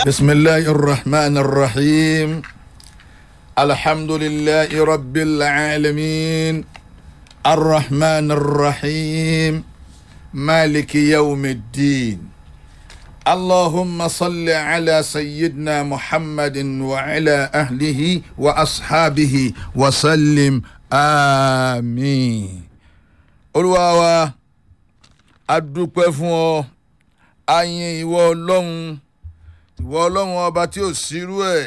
بسم الله الرحمن الرحيم الحمد لله رب العالمين الرحمن الرحيم مالك يوم الدين اللهم صل على سيدنا محمد وعلى اهله واصحابه وسلم امين olúwa wa a dúpẹ́ fún ọ a yin ìwọ ọlọ́run ìwọ ọlọ́run ọba tí ò sírú ẹ̀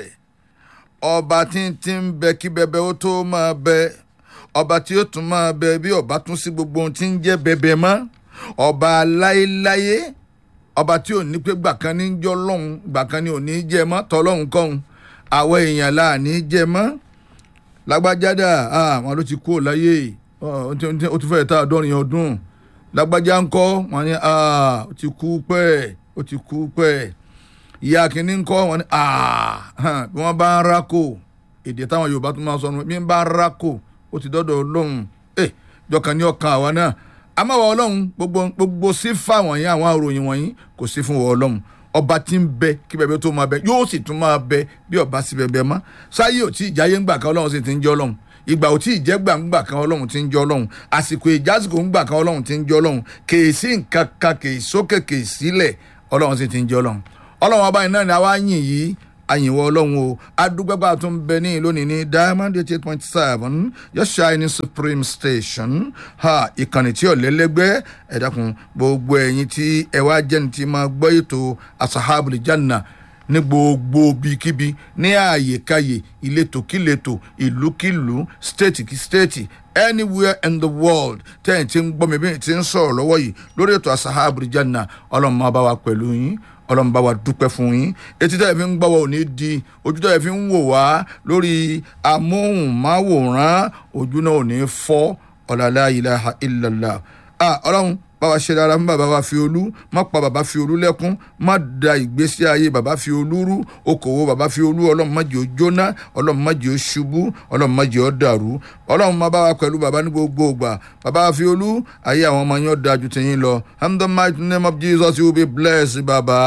ọba tí ń ti ń bẹ kí bẹbẹ ó tó máa bẹ ọba tí ó tún máa bẹ bí ọba tún sí gbogbo ohun tí ń jẹ́ bẹbẹ mọ́ ọba láéláyé ọba tí ò ní pé gbà kan ní jọ́ lọ́hùn gbà kan ní ò ní jẹ mọ́ tọ́lọ́hùn kọ́hùn àwọn èèyàn là ní jẹ mọ́ lágbájádà àwọn ló ti kú ò láyé ó ti fẹ́ẹ̀ tá àádọ́rin ọdún lágbájá ń kọ́ wọn ni ó ti kú pẹ́ ó ti kú pẹ́ ìyá kìíní ń kọ́ wọn ni bí wọ́n bá ń rákò èdè táwọn yorùbá tún máa sọ ọ́nù bí wọ́n bá ń rákò ó ti dọ́dọ̀ ọlọ́run ẹ̀ jọkàn ní ọkàn àwa náà amáwọ ọlọ́run gbogbo gbogbo sífà wọ̀nyí àwọn àròyìn wọ̀nyí kò sí fún wọn ọlọ́run ọba tí ń bẹ kí bẹbẹ tó máa bẹ yóò sì tún máa bẹ bí ọba sí bẹbẹ mọ́ sáyé ò tí ì jáyé ńgbà kan ọlọ́run sì ti ń jẹ́ ọlọ́run ìgbà ò tí ì jẹ́ gbàǹgbà kan ọlọ́run ti ń jẹ́ ọlọ́run àsìkò ìjásìkò ńgbà kan ọlọ́run ti ń jẹ́ ọlọ́run kèésì nǹkan kan kèé sókè kèé sílẹ̀ ọlọ́run sì ti ń jẹ́ ọlọ́run ọlọ́run ọba yìí náà ni àwa yìn yìí àyìnwó ọlọ́run o adúgbẹ́gbà tó ń bẹ ní lónìí ní diamond eight eight point seven your shining supreme station ha ìkànnì tí ọ̀lẹ́lẹ́gbẹ́ ẹ dákun gbogbo ẹ̀yin tí ẹ wá jẹ́ni tí máa gbọ́ ètò asahabul janna ní gbogbo bíkíbi ní ààyèkáyè ìletòkíletò ìlúkìlú stéètì kí stéètì anywhere in the world tẹ́yìn tí ń gbọ́ mi bí ti ń sọ̀rọ̀ lọ́wọ́ yìí lórí ètò asahabul janna ọlọ́run máa bá wa pẹ̀lú yín ọlọ́run bá wa dúpẹ́ fún yín etí tẹ́lẹ̀ fi ń gbọ́ wa ò ní di ojú tẹ́lẹ̀ fi ń wò wá lórí amóhùnmáwòrán ojú náà ò ní fọ́ ọ̀làlá ilaha illallah ọlọ́run bá wa ṣe dára fún bàbá wa fi olú má pa bàbá fi olú lẹ́kún má da ìgbésí ayé bàbá fi olú rú okòwò bàbá fi olú ọlọ́run má jẹ́ ó jóná ọlọ́run má jẹ́ ó ṣubú ọlọ́run má jẹ́ ó dàrú ọlọ́run má bá wa pẹ̀lú bàbá ní gbogbo ìgbà bàbá wa fi olú ayé àwọn ọmọ yẹn ó da ju tẹ̀yìn lọ in the mighty name of Jesus you will be blessed bàbá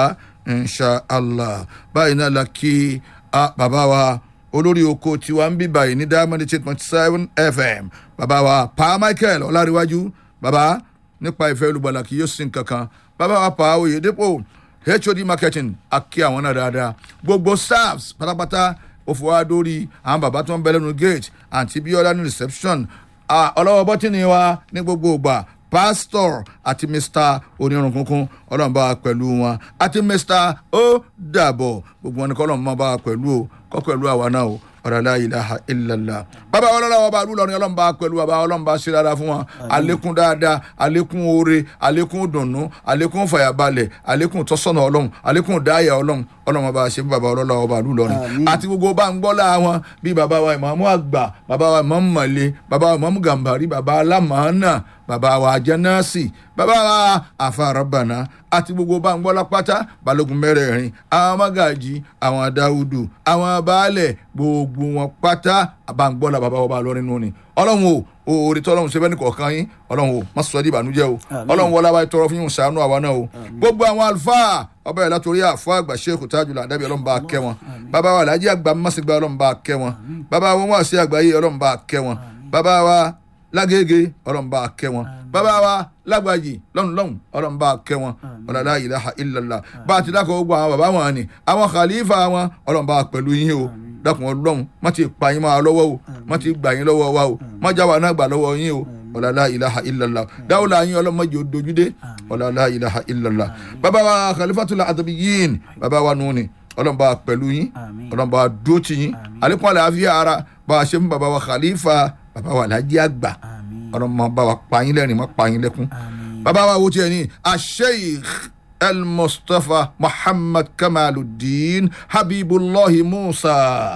inshallah báyìí náà la kí bàbá wa olórí oko tiwa ń bí báyìí ní diamond eight point seven fm bàbá wa pa michael ọláríwájú bàbá nípa ìfẹ́ olùgbàlà kì yóò sin kankan bàbá wa pa oyèdèpò hod marketing akí àwọn náà dáadáa gbogbo staffs pátápátá ó fọwọ́ dórí àwọn bàbá tó ń bẹ lẹ́nu gate àti bíọ́lá ní reception ọlọ́wọ́ bọ́tìnì wa ní gbogbo ìgbà pastor àti mr onírun kunkun ọlọ́run bá wa pẹ̀lú wọn àti mr ó dàbọ̀ gbogbo wọn ni kọ́lọ́run máa bá wa pẹ̀lú o kọ́ pẹ̀lú àwa náà o ọ̀rọ̀lá ilaha illallah. bàbá ọlọ́lá wa bá lùlọrin ọlọ́run bá pẹ̀lú bàbá ọlọ́run bá ṣe dáadáa fún wọn àlékún dáadáa àlékún oore àlékún dùnnú àlékún fàyàbalẹ̀ àlékún tọ́sọ̀nà ọlọ́run àlékún dáyà ọlọ́run ọlọ́run bá ṣe fún bàbá ọlọ́lá wa bá lùlọrin. àti gbogbo bá ń gbọ́ láà wọn bí bàbá wa ìmọ̀ọ́mú àgbà bàbá wa ìmọ̀ọ́mú mọ̀lẹ́ bàbá wa ìmọ̀ọ́mú gàmbàrí bàbá alámọ̀ọ́nà bàbá wa jẹ́nàásì bàbá wa àfàràbànà àti gbogbo bá ń gbọ́ lápátá balógun mẹ́rẹ̀ẹ̀rin àwọn mágàjì àwọn dáúdù àwọn baálẹ̀ gbogbo wọn pátá àbáǹgbọ́lá bàbá wa bá lọ nínú ni ọlọ́run o oore tí ọlọ́run ṣe bẹ́ẹ̀ ní kọ̀ọ̀kan yín ọlọ́run o má sọ ẹ́ di ìbànújẹ́ o ọlọ́run wọlé wa tọrọ fún yín ṣàánú àwa náà o gbogbo àwọn àlùfáà ọba yẹn látòrí àfọ àgbà sheikh tajula adabi ọlọ́run bá kẹ́ wọn bàbá wa alhaji àgbà mọ́sìgbà ọlọ́run bá kẹ́ wọn bàbá wọn wá sí àgbáyé ọlọ́run bá kẹ́ wọn bàbá wa lágége ọlọ́run bá kẹ́ wọn bàbá wa lágbàjì lọ́hùn lọ́hùn ọlọ́run bá kẹ́ wọn ọ̀làlá ilaha illallah bá a ti dákọ̀ gbogbo àwọn bàbá wọn ni àwọn khalifa wọn ọlọ́run bá pẹ̀lú yín o dákun ọlọ́run má ti pa yín máa lọ́wọ́ o má ti gbà yín lọ́wọ́ wa o má já wa náà gbà lọ́wọ́ yín o ọ̀làlá ilaha illallah dáwọ́lá yín ọlọ́run má jẹ́ dojúdé ọ̀làlá ilaha illallah bàbá wa khalifatul adabiyin bàbá wa nù ni ọlọ́run bá pẹ̀lú yín ọlọ́run bá dúró ti yín àlékún àlàáfíà ara bá a ṣe fún bàbá wa khalifa bàbá wa alhaji àgbà ọlọ́run máa bá wa pa yín lẹ́rìn má pa yín lẹ́kún bàbá wa wo tiẹ̀ ní asheikh el-mustapha muhammad kamaluddin habibullahi musa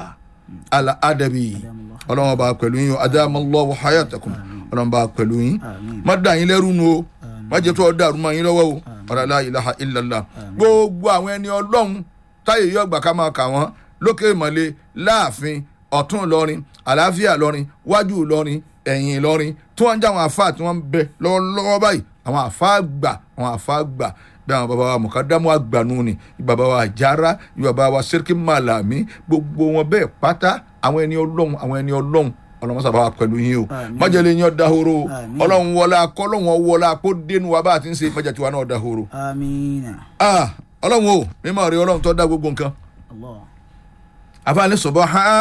al-adabi ọlọ́run bá pẹ̀lú yín adamallahu hayatakum ọlọ́run bá pẹ̀lú yín má dà yín lẹ́rù nu o má jẹ́ tó dàrú mọ́ yín lọ́wọ́ o ọ̀làlá ilaha illallah gbogbo àwọn ẹni ọlọ́run táyé yóò gbà ká máa kà wọ́n lókè ìmọ̀lẹ́ láàfin ọ̀tún ìlọrin àlàáfíà ìlọrin wájú ìlọrin ẹ̀yìn ìlọrin tí wọ́n ń jẹ́ àwọn àfáà tí wọ́n ń bẹ lọ́wọ́lọ́wọ́ báyìí àwọn àfáà gbà àwọn àfáà gbà bí àwọn baba wa mukadamu agbanu ni baba wa jara baba wa siriki malami gbogbo wọn bẹ́ẹ̀ pátá àwọn ẹni ọlọ́run àwọn ẹni ọlọ́run ọlọ́run sábà wà pẹ̀lú yín o Àmín. májèlé yín ọ̀dàhoro Àmín. ọlọ́run wọlá kọ́lọ́run wọlá kó dénú wa bá a ti ń ṣe májà tiwa náà ọ̀dàhoro. amiina ah ọlọ́run o mímọ́ rí ọlọ́run tó dá gbogbo nǹkan allah àfààní subhana